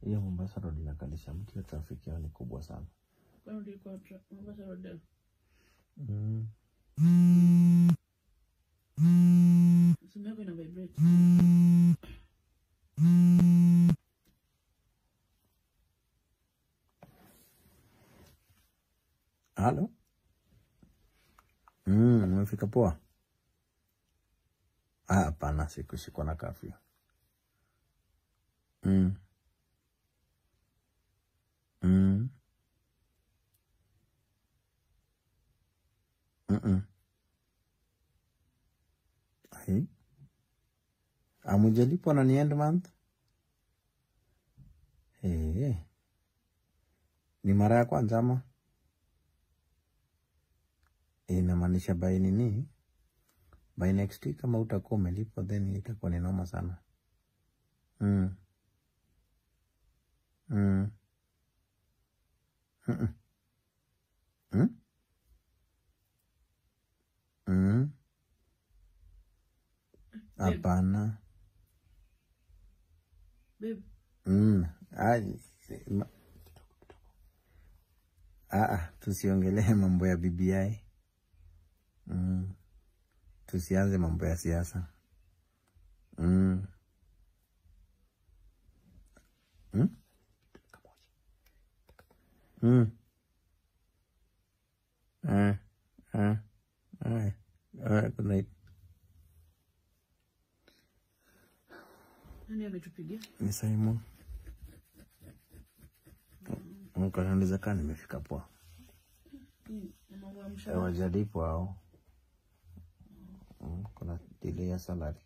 hiyo Mombasa Road inakalisha mtu, hiyo trafiki yao ni kubwa sana. Kwani ulikuwa tra- Mombasa Road leo? Mm. Simu yako ina vibrate. Halo? Mm, umefika poa? Ah, hapana, sikushikwa na kafyu. Mm. Mm. Mm-mm. Ai. Amujalipwa na ni end month? Eh. Ni mara ya kwanza ama? Inamaanisha by nini? By next week kama utakuwa umelipwa then itakuwa ni noma sana. Mm. Mm. Mm-mm. Mm? Mm. Hapana. Babe, Mm. Ai, ma- Ah, ah, tusiongelee mambo ya BBI. Mm. Tusianze mambo ya siasa. Mm. Mm? Mm. Ah, ah, ah. Ah, good night. nani ametupigia? Ni Simon. Mkananiza kaa nimefika poa. Hii, na mambo ya mshahara. Hawajalipwa hao. Mm, Kuna delay ya salary.